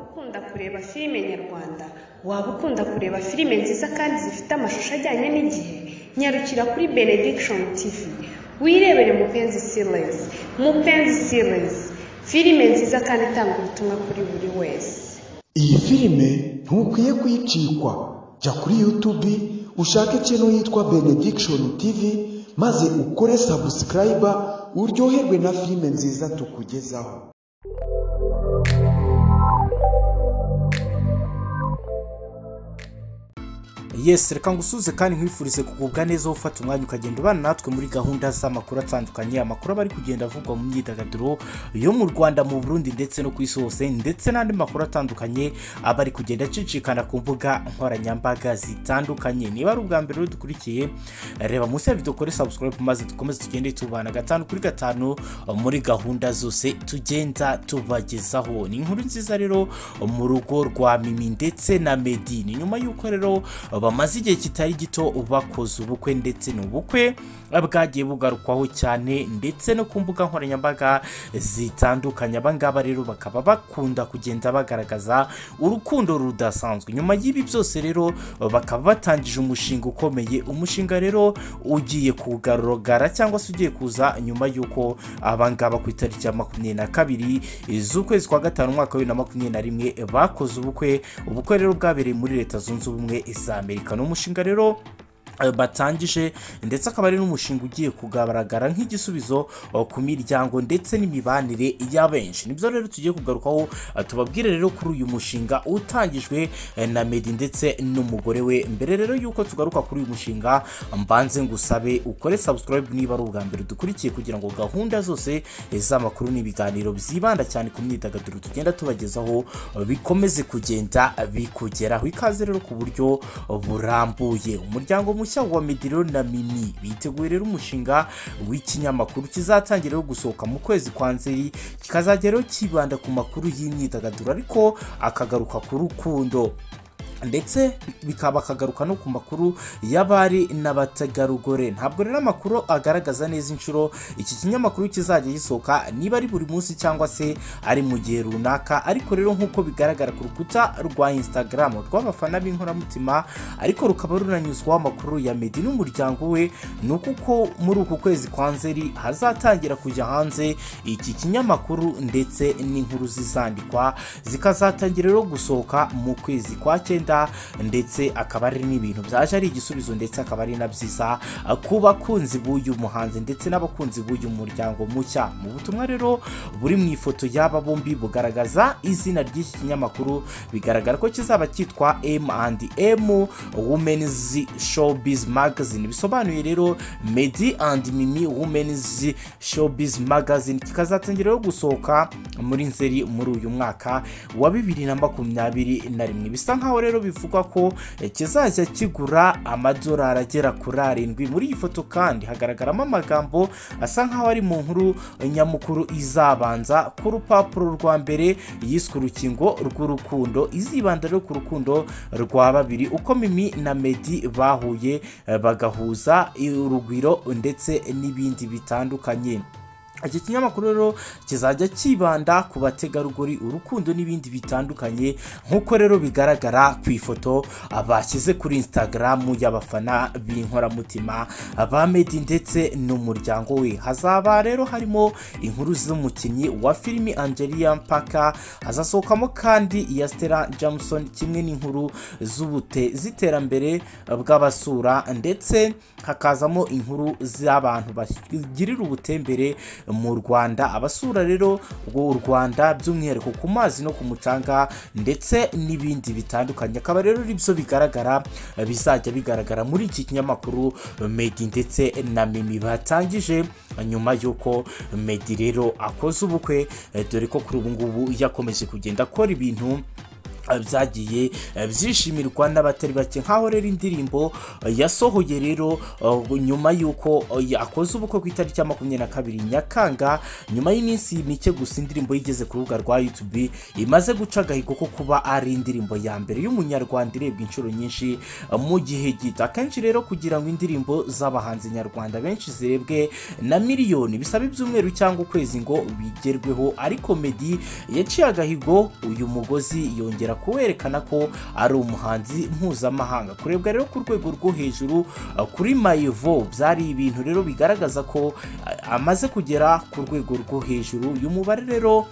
ukunda kureba filime nyarwanda, waba ukunda kureba filime nziza kandi zifite amashusho ajyanye n'igihe, nyarukira kuri Benediction TV, wirebere Mupenzi Series, Mupenzi Series, filime nziza kandi itanga ubutumwa kuri buri wese. iyi filime ntukwiye kuyicikwa jya kuri yutubi ushake ikintu yitwa benediction tv maze ukore sabusikarayiba uryoherwe na filime nziza tukugezaho yesi reka ngusuze kandi nkwifurize kugubwa neza aho ufata umwanya ukagenda ubana natwe muri gahunda z'amakuru atandukanye amakuru aba ari kugenda avugwa mu myidagaduro yo mu rwanda mu burundi ndetse no ku isi hose ndetse n'andi makuru atandukanye aba ari kugenda acicikana ku mbuga nkoranyambaga zitandukanye niba ari ubwa mbere rero dukurikiye reba munsi ya video kore subscribe maze dukomeze tugende tubana gatanu kuri gatanu muri gahunda zose tugenda tubagezaho ni inkuru nziza rero mu rugo rwa mimi ndetse na medi ni nyuma y'uko rero bamaze igihe kitari gito bakoze ubukwe ndetse n'ubukwe bwagiye bugarukwaho cyane ndetse no ku mbuga nkoranyambaga zitandukanye abangaba rero bakaba bakunda kugenda bagaragaza urukundo rudasanzwe nyuma y'ibi byose rero bakaba batangije umushinga ukomeye umushinga rero ugiye kugaragara cyangwa se ugiye kuza nyuma y'uko abangaba ku itariki ya makumyabiri na kabiri z'ukwezi kwa gatanu umwaka wa bibiri na makumyabiri na rimwe bakoze ubukwe ubukwe rero bwabereye muri leta zunze ubumwe za amerika ni umushinga rero eh, batangije ndetse akaba ari n'umushinga ugiye kugaragara nk'igisubizo oh, ku miryango ndetse n'imibanire y'abenshi nibyo rero tugiye kugarukaho ah, tubabwire rero kuri uyu mushinga utangijwe eh, na medi ndetse n'umugore we mbere rero y'uko tugaruka kuri uyu mushinga mbanze ngusabe ukore subscribe niba ari ubwa mbere dukurikiye kugira ngo gahunda zose eh, z'amakuru n'ibiganiro byibanda cyane ku myidagaduro tugenda tubagezaho eh, bikomeze kugenda bikugeraho ikaze rero ku buryo burambuye umuryango mushya wa mediriro na mimi biteguye rero umushinga w'ikinyamakuru kizatangira rero gusohoka mu kwezi kwa nzeri kikazajya rero kibanda ku makuru y'imyidagaduro ariko akagaruka ku rukundo ndetse bikaba akagaruka no ku makuru y'abari n'abategarugori ntabwo rero amakuru agaragaza neza inshuro iki kinyamakuru kizajya gisohoka niba ari buri munsi cyangwa se ari mu gihe runaka ariko rero nk'uko bigaragara ku rukuta rwa instagram rw'abafana b'inkoramutima ariko rukaba runanyuzwaho amakuru ya medi n'umuryango we ni uko muri uku kwezi kwa nzeri hazatangira kujya hanze iki kinyamakuru ndetse n'inkuru zizandikwa zikazatangira rero gusohoka mu kwezi kwa cyenda ndetse akaba ari n'ibintu byaje ari igisubizo ndetse akaba ari na byiza ku bakunzi b'uyu muhanzi ndetse n'abakunzi b'uyu muryango mushya mu butumwa rero buri mu ifoto y'aba bombi bugaragaza izina ry'iki kinyamakuru bigaragara ko kizaba cyitwa m and m women's showbiz magazine bisobanuye rero medi and mimi women's showbiz magazine kikazatangira rero gusohoka muri nzeri muri uyu mwaka wa bibiri na makumyabiri na rimwe bisa nkaho rero bivugwa ko kizajya kigura amadolari agera kuri arindwi muri iyi foto kandi hagaragaramo amagambo asa nkaho ari mu nkuru nyamukuru izabanza ku rupapuro rwa mbere yiswe urukingo rw'urukundo izibanda rero ku rukundo rwa babiri uko mimi na medi bahuye bagahuza urugwiro ndetse n'ibindi bitandukanye iki kinyamakuru rero kizajya kibanda ku bategarugori urukundo n'ibindi bitandukanye nk'uko rero bigaragara ku ifoto bashyize kuri instagram y'abafana b'inkoramutima ba medi ndetse n'umuryango we hazaba rero harimo inkuru z'umukinnyi wa filimi angelia mpaka hazasohokamo kandi iya stella jameson kimwe n'inkuru z'ubute z'iterambere bw'abasura ndetse hakazamo inkuru z'abantu bagirira ubutembere mu rwanda abasura rero u rwanda by'umwihariko ku mazi no ku mucanga ndetse n'ibindi bitandukanye akaba rero byo bigaragara bizajya bigaragara muri iki kinyamakuru medi ndetse na mimi batangije nyuma y'uko medi rero akoze ubukwe dore ko kuri ubu ngubu yakomeje kugenda akora ibintu eh, byagiye eh, byishimirwa n'abatari bake nkaho rero indirimbo eh, yasohoye rero eh, nyuma y'uko eh, akoze ubukwe ku itariki ya makumyabiri na kabiri nyakanga nyuma y'iminsi mike gusa indirimbo yigeze ku rubuga rwa youtube imaze guca agahigo ko kuba ari indirimbo ya mbere y'umunyarwanda irebwa inshuro nyinshi eh, mu gihe gito akenshi rero kugira ngo indirimbo z'abahanzi nyarwanda benshi zirebwe na miliyoni bisaba ibyumweru cyangwa ukwezi ngo bigerweho ariko meddy yaciye agahigo uyu mugozi yongera kuwerekana ko ari umuhanzi mpuzamahanga kurebwa rero ku rwego rwo hejuru uh, kuri mayivo byari ibintu rero bigaragaza ko uh, amaze kugera ku rwego rwo hejuru uyu mubare rero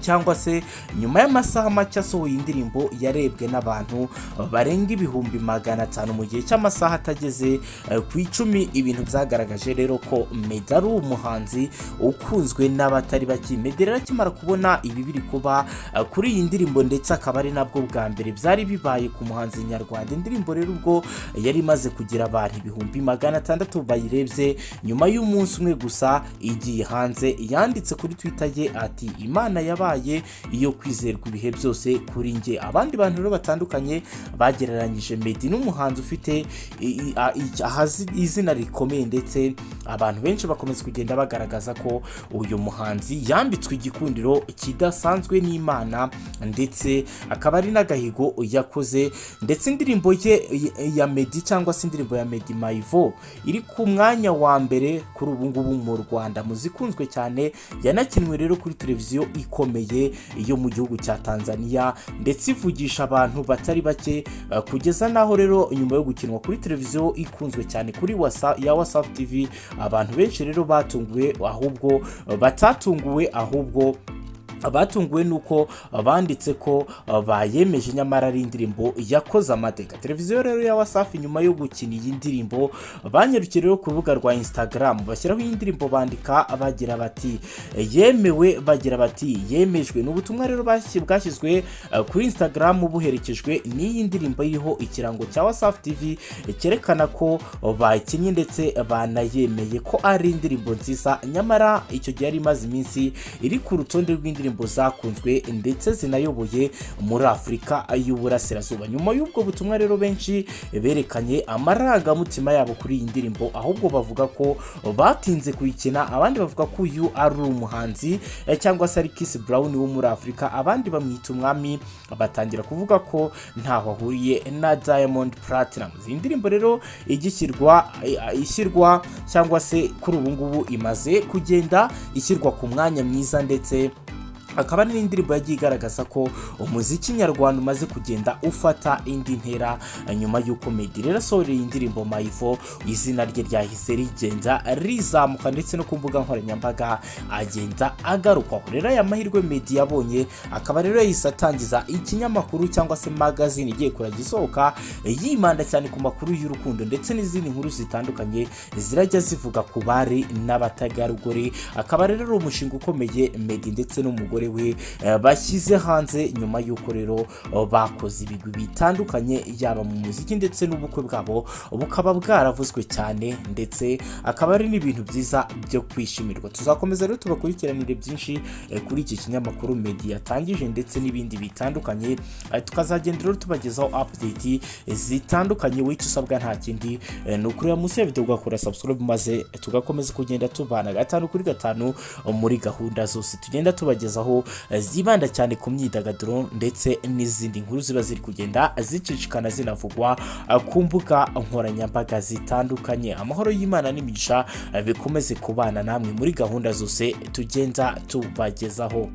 cyangwa se nyuma y'amasaha make asohoye indirimbo yarebwe n'abantu barenga ibihumbi magana atanu mu gihe cy'amasaha atageze eh, ku icumi ibintu byagaragaje rero ko Meddy ari umuhanzi ukunzwe n'abatari bake Meddy rero akimara kubona ibi biri kuba eh, kuri iyi ndirimbo ndetse akaba ari nabwo bwa mbere byari bibaye ku muhanzi nyarwanda indirimbo rero ubwo yari imaze kugira abantu ibihumbi magana atandatu bayirebye nyuma y'umunsi umwe gusa igiye hanze yanditse kuri twitter ye ati imana yabaye iyo kwizerwa ibihe byose kuri njye abandi bantu rero batandukanye bagereranyije Meddy n'umuhanzi ufite i- i- a- i- ahazi- izina rikomeye ndetse abantu benshi bakomeza kugenda bagaragaza ko uyu muhanzi yambitswe igikundiro kidasanzwe n'imana ndetse akaba ari n'agahigo yakoze ndetse indirimbo ye y- ya Meddy cyangwa se indirimbo ya Meddy Maivo iri ku mwanya wa mbere kuri ubu ngubu mu Rwanda mu zikunzwe cyane yanakinwe rero kuri televiziyo ikomeye yo mu gihugu cya Tanzania ndetse ivugisha abantu batari bake eh, kugeza naho rero nyuma yo gukinwa kuri televiziyo ikunzwe cyane kuri wasa ya WhatsApp TV abantu benshi rero batunguwe ahubwo eh, batatunguwe ahubwo abatunguwe nuko banditse ko uh, bayemeje nyamara ari indirimbo yakoze amateka televiziyo rero ya wasafi nyuma yo gukina iyi ndirimbo banyarukiye rero ku rubuga rwa instagram bashyiraho iyi ndirimbo bandika bagira bati yemewe bagira bati yemejwe ni ubutumwa rero bashyi- bwashyizwe uh, kuri instagram buherekejwe n'iyi ndirimbo iriho ikirango cya wasafi tv cyerekana ko uh, bakinnye ndetse banayemeye ko ari indirimbo nziza nyamara icyo gihe yari imaze iminsi iri ku rutonde rw'indirimbo zakunzwe ndetse zinayoboye muri afurika y'uburasirazuba nyuma y'ubwo butumwa rero benshi berekanye amarangamutima yabo kuri iyi ndirimbo ahubwo bavuga ko batinze kuyikina abandi bavuga ko uyu ari umuhanzi eh, cyangwa se ari Kiss Brown wo muri afurika abandi bamwita umwami batangira kuvuga ko ntaho ahuriye na Diamond Platnumz iyi ndirimbo rero igishyirwa eh, ishyirwa cyangwa se kuri ubu ngubu imaze kugenda ishyirwa ku mwanya mwiza ndetse akaba ari n'indirimbo yagiye igaragaza ko umuziki nyarwanda umaze kugenda ufata indi ntera nyuma y'uko Meddy rero asohoreye indirimbo Mayivo izina rye ryahise rigenda rizamuka ndetse no ku mbuga nkoranyambaga agenda agarukwaho rero aya mahirwe Meddy yabonye akaba rero yahise atangiza ikinyamakuru cyangwa se magazine igiye kurajya isohoka yibanda cyane ku makuru y'urukundo ndetse n'izindi nkuru zitandukanye zirajya zivuga ku bari n'abategarugori akaba rero ari umushinga ukomeye Meddy ndetse n'umugore we eh, bashyize hanze nyuma y'uko rero eh, bakoze ibigwi bitandukanye yaba mu muziki ndetse n'ubukwe bwabo bukaba bwaravuzwe cyane ndetse akaba ari n'ibintu byiza byo kwishimirwa tuzakomeza rero tubakurikiranire byinshi eh, kuri iki kinyamakuru Meddy yatangije ndetse n'ibindi bitandukanye eh, tukazagenda rero tubagezaho update zitandukanye wicyo usabwa nta kindi eh, ni ukureba munsi ya video ugakora subscribe maze tugakomeza kugenda tubana gatanu kuri gatanu muri gahunda zose tugenda tubagezaho eh, zibanda cyane ku myidagaduro ndetse n'izindi nkuru ziba ziri kugenda zicicikana zinavugwa eh, ku mbuga nkoranyambaga zitandukanye amahoro y'imana n'imigisha eh, bikomeze kubana namwe muri gahunda zose tugenda tubagezaho